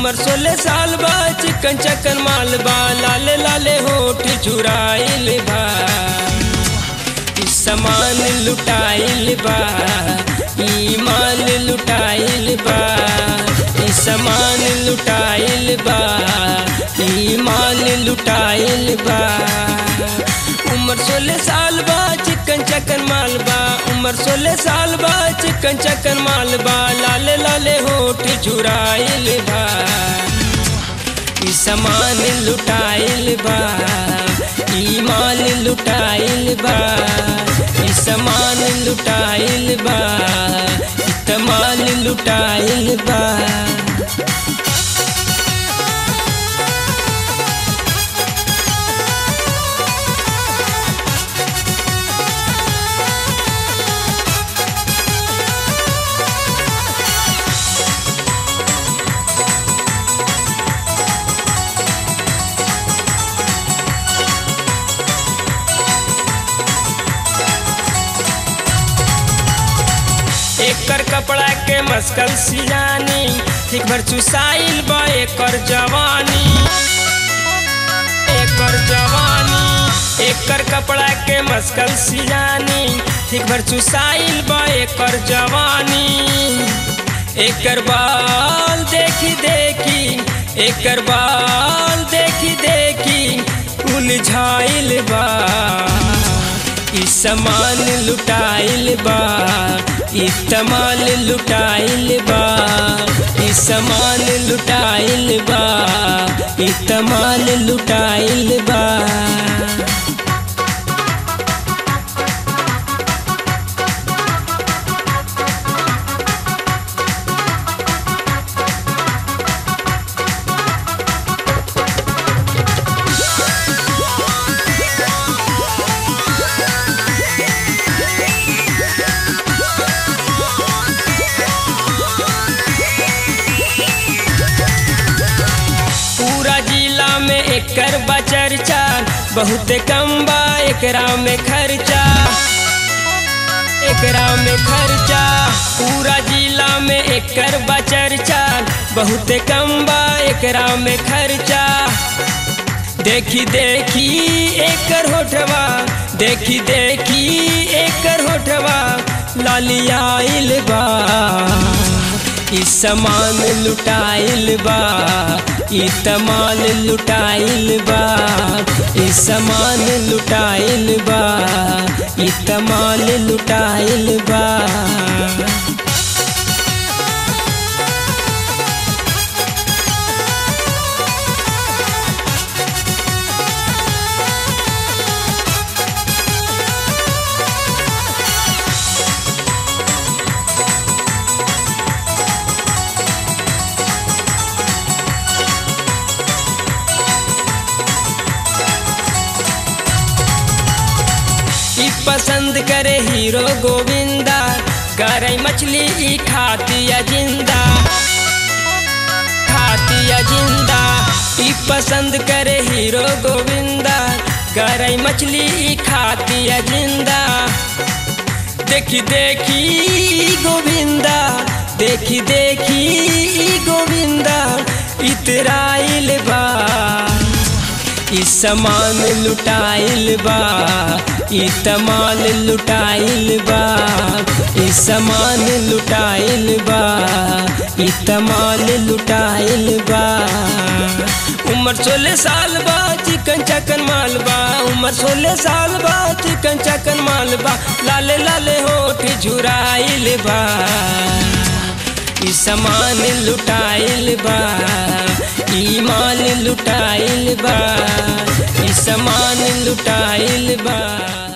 उम्र सोलह साल बा चिकन चकन माल बा लाले लाले होठ चुराइल बा ई सामान लुटाइल बा ई माल लुटाइल बा ई सामान लुटाइल बा ई माल लुटाइल बा उम्र सोलह साल बा चिकन चकन माल बा उम्र सोलह साल बा चिकन चकन माल बा लाले लाले होठ चुराइल बा ई सामान लुटाइल बा ई माल लुटाइल बा ई सामान लुटाइल बा ई तमाल लुटाइल बा एकर कपड़ा के मस्कल सियानी ठीक भर चुसाइल बा एकर जवानी एकर जवानी एकर कपड़ा के मस्कल सियानी ठीक भर चुसाइल बा एकर जवानी एकर बाल देखी देखी एकर बाल देखी देखी उलझाइल बा ई सामान लुटाइल बा ई तमाल लुटाइल बा ई सामान लुटाइल बा ई तमाल लुटाइल बा पूरा जिला में एकर बचर्चा बहुत कम बा एकरा में खर्चा एकरा में खर्चा पूरा जिला में एकर बचर्चा बहुत कम बा एकरा में खर्चा देखी देखी एकर होठवा देखी देखी एकर होठवा लालियाइल बा ई सामान लुटाइल बा ई तमाल लुटाइल बा ई सामान लुटाइल बा ई तमाल लुटाइल बा ई पसंद करे हीरो गोविंदा करे मछली ई खातिया जिंदा खातिया जिंदा ई पसंद करे हीरो गोविंदा करे मछली ई खातिया जिंदा देखी देखी ई गोविंदा देखी देखी ई गोविंदा इतराइल बा ई सामान लुटाइल बा ई तमाल लुटाइल बा ई सामान लुटाइल बा ई तमाल लुटाइल बा उम्र सोलह साल बा चिकन चकन माल बा उम्र सोलह साल बा चिकन चकन माल बा लाले लाले होठ झुराइल बा ई सामान लुटाइल बा ई माल लुटाइल बा ई सामान लुटाइल बा